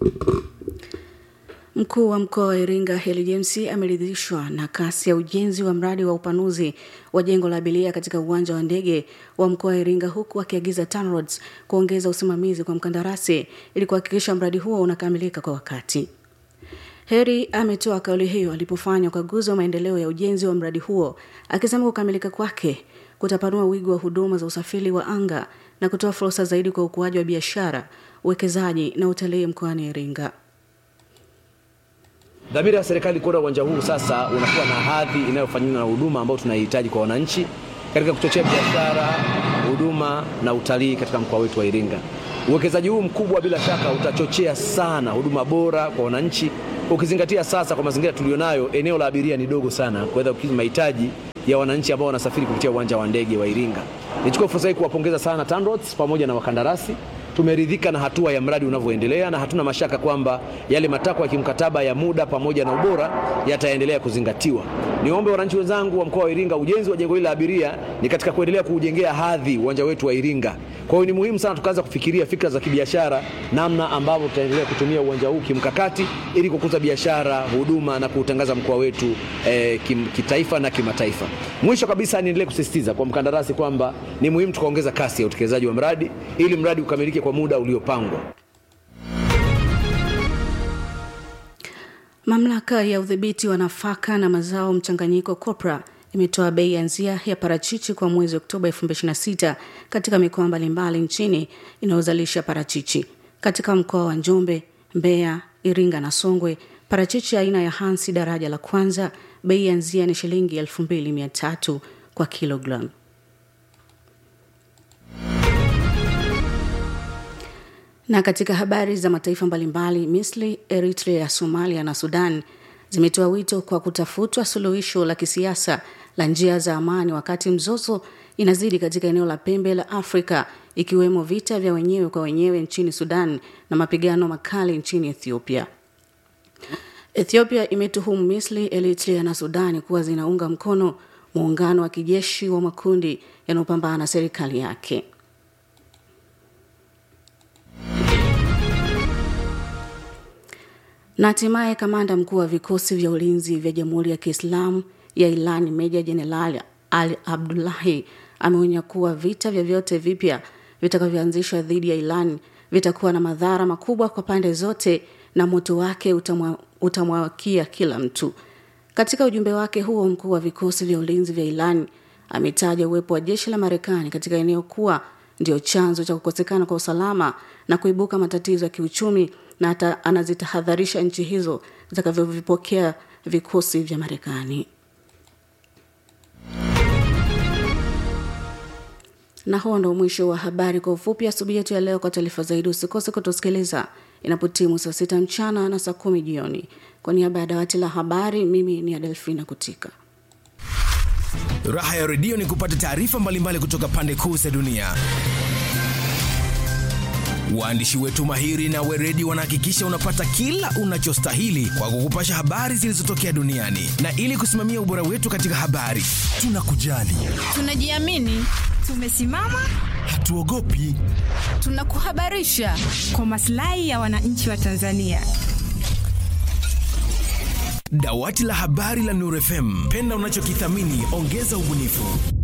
Mkuu wa mkoa wa Iringa Heli James ameridhishwa na kasi ya ujenzi wa mradi wa upanuzi wa jengo la abiria katika uwanja wa ndege wa mkoa wa Iringa huku akiagiza TANROADS kuongeza usimamizi kwa mkandarasi ili kuhakikisha mradi huo unakamilika kwa wakati. Heri ametoa kauli hiyo alipofanya ukaguzi wa maendeleo ya ujenzi wa mradi huo akisema kukamilika kwake kutapanua wigo wa huduma za usafiri wa anga na kutoa fursa zaidi kwa ukuaji wa biashara, uwekezaji na utalii mkoani Iringa. Dhamira ya serikali kuona uwanja huu sasa unakuwa na hadhi inayofanana na huduma ambayo tunaihitaji kwa wananchi katika kuchochea biashara, huduma na utalii katika mkoa wetu wa Iringa. Uwekezaji huu mkubwa bila shaka utachochea sana huduma bora kwa wananchi, ukizingatia sasa kwa mazingira tulionayo, eneo la abiria ni dogo sana kuweza kukidhi mahitaji ya wananchi ambao wanasafiri kupitia uwanja wa ndege wa Iringa. Nichukue fursa hii kuwapongeza sana TANROADS pamoja na wakandarasi tumeridhika na hatua ya mradi unavyoendelea na hatuna mashaka kwamba yale matakwa ya kimkataba ya muda pamoja na ubora yataendelea kuzingatiwa. Niombe wananchi wenzangu wa mkoa wa Iringa, ujenzi wa jengo hili la abiria ni katika kuendelea kuujengea hadhi uwanja wetu wa Iringa. Kwa hiyo ni muhimu sana tukaanza kufikiria fikra za kibiashara, namna ambavyo tutaendelea kutumia uwanja huu kimkakati ili kukuza biashara, huduma na kuutangaza mkoa wetu eh, kim, kitaifa na kimataifa. Mwisho kabisa, niendelee kusisitiza kwa mkandarasi kwamba ni muhimu tukaongeza kasi ya utekelezaji wa mradi ili mradi ukamilike kwa muda uliopangwa. Mamlaka ya udhibiti wa nafaka na mazao mchanganyiko COPRA imetoa bei ya nzia ya parachichi kwa mwezi Oktoba 2026 katika mikoa mbalimbali nchini inayozalisha parachichi. Katika mkoa wa Njombe, Mbeya, Iringa na Songwe, parachichi aina ya Hansi daraja la kwanza bei ya nzia ni shilingi 2300 kwa kilogramu. Na katika habari za mataifa mbalimbali, Misri, Eritrea, Somalia na Sudan zimetoa wito kwa kutafutwa suluhisho la kisiasa la njia za amani wakati mzozo inazidi katika eneo la pembe la Afrika ikiwemo vita vya wenyewe kwa wenyewe nchini Sudan na mapigano makali nchini Ethiopia. Ethiopia imetuhumu Misri, Eritrea na Sudani kuwa zinaunga mkono muungano wa kijeshi wa makundi yanayopambana na serikali yake. Na hatimaye kamanda mkuu wa vikosi vya ulinzi vya Jamhuri ya Kiislamu ya Iran Meja Jenerali Ali Abdullahi ameonya kuwa vita vyovyote vipya vitakavyoanzishwa dhidi ya Iran vitakuwa na madhara makubwa kwa pande zote na moto wake utamwa, utamwakia kila mtu. Katika ujumbe wake huo, mkuu wa vikosi vya ulinzi vya Iran ametaja uwepo wa jeshi la Marekani katika eneo kuwa ndio chanzo cha kukosekana kwa usalama na kuibuka matatizo ya kiuchumi na hata anazitahadharisha nchi hizo zitakavyovipokea vikosi vya Marekani. Na huo ndo mwisho wa habari kwa ufupi asubuhi yetu ya leo. Kwa taarifa zaidi, usikose kutusikiliza inapotimu saa sita mchana na saa kumi jioni. Kwa niaba ya dawati la habari, mimi ni Adelfina Kutika. Raha ya redio ni kupata taarifa mbalimbali kutoka pande kuu za dunia. Waandishi wetu mahiri na weredi wanahakikisha unapata kila unachostahili kwa kukupasha habari zilizotokea duniani, na ili kusimamia ubora wetu katika habari, tunakujali, tunajiamini, tumesimama, hatuogopi, tunakuhabarisha kwa maslahi ya wananchi wa Tanzania. Dawati la habari la Nuru FM, penda unachokithamini, ongeza ubunifu.